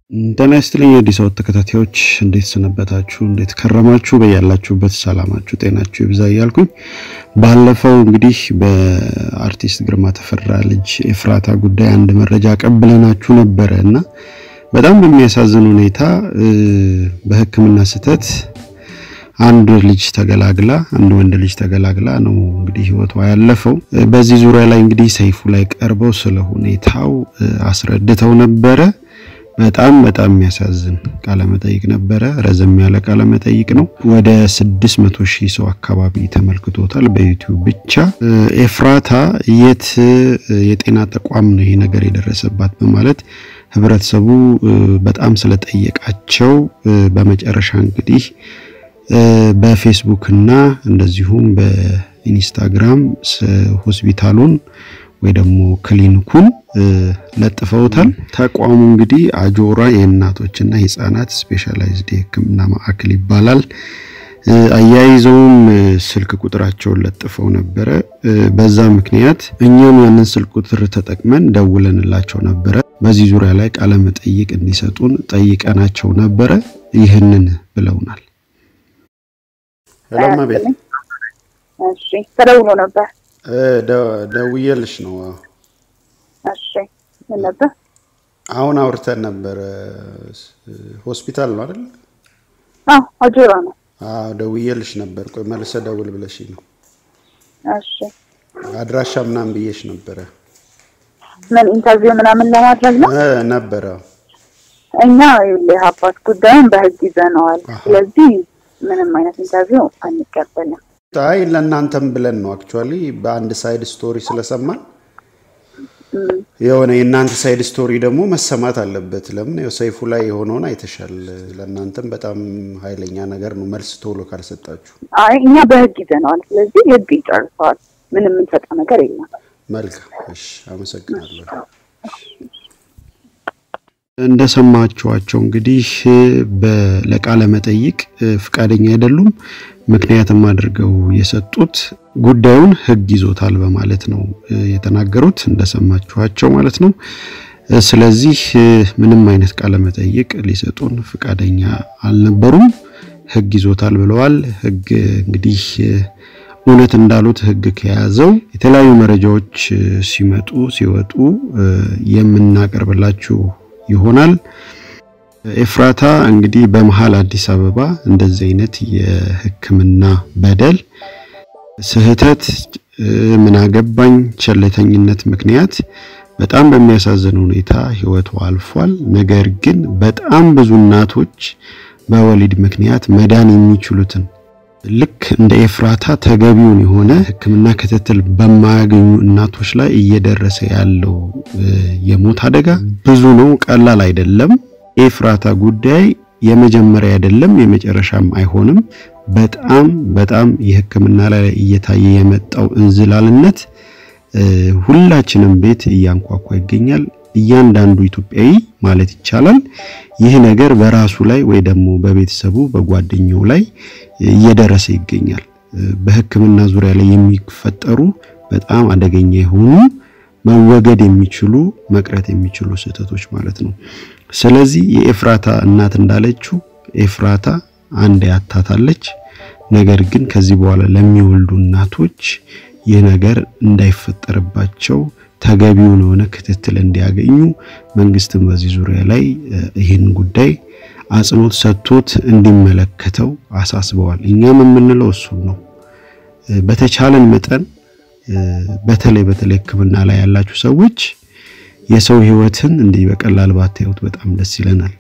ጤና ይስጥልኝ የአዲስ አበባ ተከታታዮች እንዴት ሰነበታችሁ? እንዴት ከረማችሁ? በያላችሁበት ሰላማችሁ ጤናችሁ ይብዛ እያልኩኝ ባለፈው እንግዲህ በአርቲስት ግርማ ተፈራ ልጅ ኤፍራታ ጉዳይ አንድ መረጃ ቀብለናችሁ ነበረ እና በጣም በሚያሳዝን ሁኔታ በሕክምና ስህተት አንድ ልጅ ተገላግላ አንድ ወንድ ልጅ ተገላግላ ነው እንግዲህ ህይወቷ ያለፈው። በዚህ ዙሪያ ላይ እንግዲህ ሰይፉ ላይ ቀርበው ስለ ሁኔታው አስረድተው ነበረ። በጣም በጣም የሚያሳዝን ቃለመጠይቅ ነበረ። ረዘም ያለ ቃለመጠይቅ ነው። ወደ 600 ሺህ ሰው አካባቢ ተመልክቶታል በዩቲዩብ ብቻ። ኤፍራታ የት የጤና ተቋም ነው ይሄ ነገር የደረሰባት በማለት ህብረተሰቡ በጣም ስለጠየቃቸው በመጨረሻ እንግዲህ በፌስቡክ እና እንደዚሁም በኢንስታግራም ሆስፒታሉን ወይ ደግሞ ክሊኒኩን ለጥፈውታል። ተቋሙ እንግዲህ አጆራ የእናቶችና የህፃናት ስፔሻላይዝድ የህክምና ማዕከል ይባላል። አያይዘውም ስልክ ቁጥራቸውን ለጥፈው ነበረ። በዛ ምክንያት እኛም ያንን ስልክ ቁጥር ተጠቅመን ደውለንላቸው ነበረ። በዚህ ዙሪያ ላይ ቃለ መጠይቅ እንዲሰጡን ጠይቀናቸው ነበረ። ይህንን ብለውናል። ሰላም ቤት እሺ፣ ተደውሎ ነበር። ደውዬልሽ ነው። እሺ፣ ምን ነበር? አሁን አውርተን ነበረ። ሆስፒታል ነው አይደል? አዎ፣ አጆራ ነው። አዎ፣ ደውዬልሽ ነበር። ቆይ መልሰ ደውል ብለሽ ነው። እሺ፣ አድራሻ ምናምን ብዬሽ ነበረ ምን ኢንተርቪው ምናምን ለማድረግ ነው ነበረ። እኛ ይኸውልህ አባት ጉዳዩን በህግ ይዘነዋል። ስለዚህ ምንም አይነት ኢንተርቪው አንቀበልም። አይ ለእናንተም ብለን ነው አክቹዋሊ በአንድ ሳይድ ስቶሪ ስለሰማን የሆነ የእናንተ ሳይድ ስቶሪ ደግሞ መሰማት አለበት። ለምን ያው ሰይፉ ላይ የሆነውን አይተሻል። ለእናንተም በጣም ኃይለኛ ነገር ነው መልስ ቶሎ ካልሰጣችሁ። አይ እኛ በህግ ይዘነዋል። ስለዚህ ህግ ይጨርሰዋል። ምንም የምንሰጠው ነገር የለም። መልካም እሺ፣ አመሰግናለሁ። እንደሰማችኋቸው እንግዲህ ለቃለ መጠይቅ ፍቃደኛ አይደሉም። ምክንያትም አድርገው የሰጡት ጉዳዩን ህግ ይዞታል በማለት ነው የተናገሩት፣ እንደሰማችኋቸው ማለት ነው። ስለዚህ ምንም አይነት ቃለ መጠይቅ ሊሰጡን ፍቃደኛ አልነበሩም። ህግ ይዞታል ብለዋል። ህግ እንግዲህ እውነት እንዳሉት ህግ ከያዘው የተለያዩ መረጃዎች ሲመጡ ሲወጡ የምናቀርብላችሁ ይሆናል። ኤፍራታ እንግዲህ በመሀል አዲስ አበባ እንደዚህ አይነት የህክምና በደል፣ ስህተት፣ ምን አገባኝ ቸልተኝነት ምክንያት በጣም በሚያሳዝን ሁኔታ ህይወቱ አልፏል። ነገር ግን በጣም ብዙ እናቶች በወሊድ ምክንያት መዳን የሚችሉትን ልክ እንደ ኤፍራታ ተገቢውን የሆነ ህክምና ክትትል በማያገኙ እናቶች ላይ እየደረሰ ያለው የሞት አደጋ ብዙ ነው፣ ቀላል አይደለም። ኤፍራታ ጉዳይ የመጀመሪያ አይደለም፣ የመጨረሻም አይሆንም። በጣም በጣም የህክምና ላይ እየታየ የመጣው እንዝላልነት ሁላችንም ቤት እያንኳኳ ይገኛል። እያንዳንዱ ኢትዮጵያዊ ማለት ይቻላል ይህ ነገር በራሱ ላይ ወይ ደግሞ በቤተሰቡ በጓደኛው ላይ እየደረሰ ይገኛል። በህክምና ዙሪያ ላይ የሚፈጠሩ በጣም አደገኛ የሆኑ መወገድ የሚችሉ መቅረት የሚችሉ ስህተቶች ማለት ነው። ስለዚህ የኤፍራታ እናት እንዳለችው ኤፍራታ አንድ ያታታለች። ነገር ግን ከዚህ በኋላ ለሚወልዱ እናቶች ይህ ነገር እንዳይፈጠርባቸው ተገቢውን የሆነ ክትትል እንዲያገኙ መንግስትም በዚህ ዙሪያ ላይ ይህን ጉዳይ አጽንኦት ሰጥቶት እንዲመለከተው አሳስበዋል። እኛም የምንለው እሱን ነው። በተቻለን መጠን በተለይ በተለይ ህክምና ላይ ያላችሁ ሰዎች የሰው ህይወትን እንዲህ በቀላል ባታዩት በጣም ደስ ይለናል።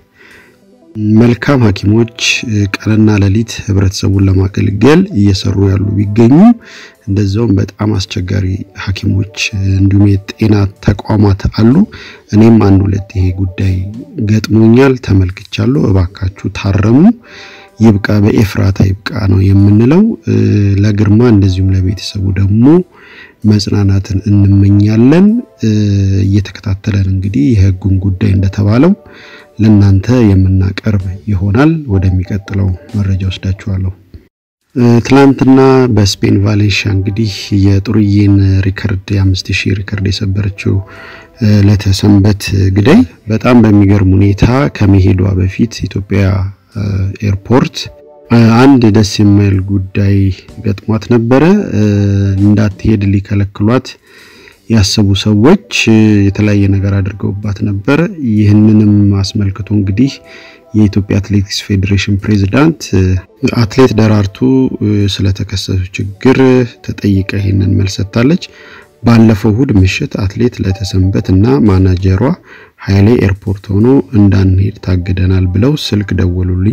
መልካም ሐኪሞች ቀንና ሌሊት ህብረተሰቡን ለማገልገል እየሰሩ ያሉ ቢገኙም እንደዛውም በጣም አስቸጋሪ ሐኪሞች እንዲሁም የጤና ተቋማት አሉ። እኔም አንድ ሁለት ይሄ ጉዳይ ገጥሞኛል፣ ተመልክቻለሁ። እባካችሁ ታረሙ፣ ይብቃ፣ በኤፍራታ ይብቃ ነው የምንለው። ለግርማ እንደዚሁም ለቤተሰቡ ደግሞ መጽናናትን እንመኛለን። እየተከታተለን እንግዲህ የህጉን ጉዳይ እንደተባለው ለናንተ የምናቀርብ ይሆናል። ወደሚቀጥለው መረጃ ወስዳችኋለሁ። ትላንትና በስፔን ቫሌንሺያ እንግዲህ የጥሩዬን ሪከርድ የአምስት ሺህ ሪከርድ የሰበረችው ለተሰንበት ግዳይ በጣም በሚገርም ሁኔታ ከመሄዷ በፊት ኢትዮጵያ ኤርፖርት አንድ ደስ የማይል ጉዳይ ገጥሟት ነበረ። እንዳትሄድ ሊከለክሏት ያሰቡ ሰዎች የተለያየ ነገር አድርገውባት ነበረ። ይህንንም አስመልክቶ እንግዲህ የኢትዮጵያ አትሌቲክስ ፌዴሬሽን ፕሬዝዳንት አትሌት ደራርቱ ስለተከሰቱ ችግር ተጠይቀ ይህንን መልስ ሰጥታለች። ባለፈው እሁድ ምሽት አትሌት ለተሰንበት እና ማናጀሯ ኃይሌ ኤርፖርት ሆኖ እንዳንሄድ ታግደናል ብለው ስልክ ደወሉልኝ።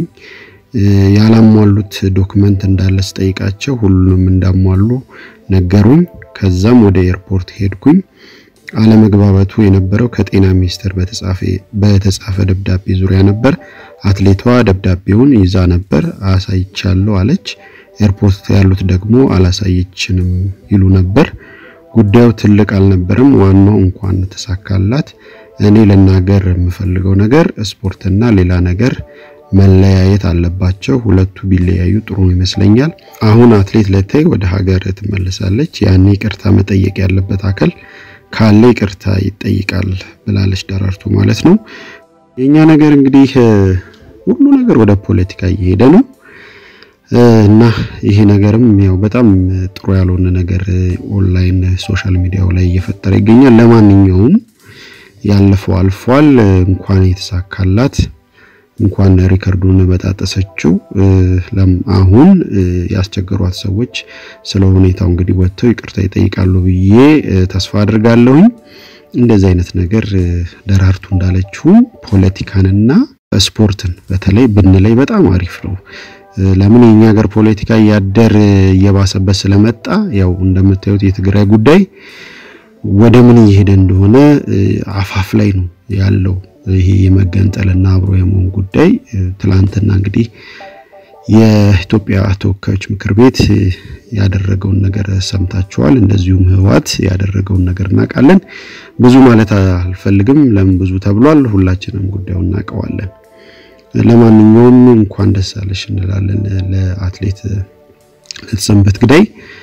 ያላሟሉት ዶክመንት እንዳለ ስጠይቃቸው ሁሉንም እንዳሟሉ ነገሩኝ። ከዛም ወደ ኤርፖርት ሄድኩኝ። አለመግባባቱ የነበረው ከጤና ሚኒስቴር በተጻፈ ደብዳቤ ዙሪያ ነበር። አትሌቷ ደብዳቤውን ይዛ ነበር፣ አሳይቻለሁ አለች። ኤርፖርት ያሉት ደግሞ አላሳየችንም ይሉ ነበር። ጉዳዩ ትልቅ አልነበረም። ዋናው እንኳን ተሳካላት። እኔ ልናገር የምፈልገው ነገር ስፖርትና ሌላ ነገር መለያየት አለባቸው። ሁለቱ ቢለያዩ ጥሩ ይመስለኛል። አሁን አትሌት ለታይ ወደ ሀገር ትመለሳለች። ያኔ ይቅርታ መጠየቅ ያለበት አካል ካለ ይቅርታ ይጠይቃል ብላለች ደራርቱ ማለት ነው። የኛ ነገር እንግዲህ ሁሉ ነገር ወደ ፖለቲካ እየሄደ ነው እና ይሄ ነገርም ያው በጣም ጥሩ ያልሆነ ነገር ኦንላይን ሶሻል ሚዲያው ላይ እየፈጠረ ይገኛል። ለማንኛውም ያለፈው አልፏል። እንኳን የተሳካላት እንኳን ሪከርዱን በጣጠሰችው። አሁን ያስቸገሯት ሰዎች ስለ ሁኔታው እንግዲህ ወጥተው ይቅርታ ይጠይቃሉ ብዬ ተስፋ አድርጋለሁኝ። እንደዚህ አይነት ነገር ደራርቱ እንዳለችው ፖለቲካንና ስፖርትን በተለይ ብንለይ በጣም አሪፍ ነው። ለምን የኛ ሀገር ፖለቲካ እያደር እየባሰበት ስለመጣ ያው እንደምታዩት የትግራይ ጉዳይ ወደ ምን እየሄደ እንደሆነ አፋፍ ላይ ነው ያለው። ይሄ የመገንጠልና አብሮ የመሆን ጉዳይ ትላንትና እንግዲህ የኢትዮጵያ ተወካዮች ምክር ቤት ያደረገውን ነገር ሰምታችኋል። እንደዚሁም ህወሓት ያደረገውን ነገር እናውቃለን። ብዙ ማለት አልፈልግም። ለምን ብዙ ተብሏል። ሁላችንም ጉዳዩን እናውቀዋለን። ለማንኛውም እንኳን ደስ አለሽ እንላለን ለአትሌት ለተሰንበት ግዳይ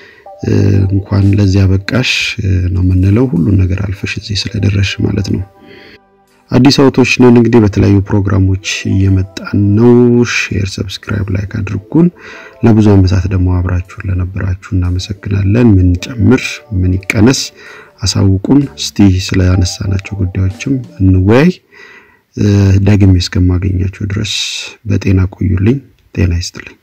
እንኳን ለዚያ በቃሽ ነው የምንለው። ሁሉን ነገር አልፈሽ እዚህ ስለደረሽ ማለት ነው። አዲስ አውቶች ነን እንግዲህ በተለያዩ ፕሮግራሞች እየመጣን ነው። ሼር፣ ሰብስክራይብ፣ ላይክ አድርጉን። ለብዙ ዓመታት ደግሞ አብራችሁን ለነበራችሁ እናመሰግናለን። ምን ጨምር ምን ይቀነስ አሳውቁን። እስቲ ስለ ያነሳናቸው ጉዳዮችም እንወያይ። ደግሜ እስከማገኛችሁ ድረስ በጤና ቆዩልኝ። ጤና ይስጥልኝ።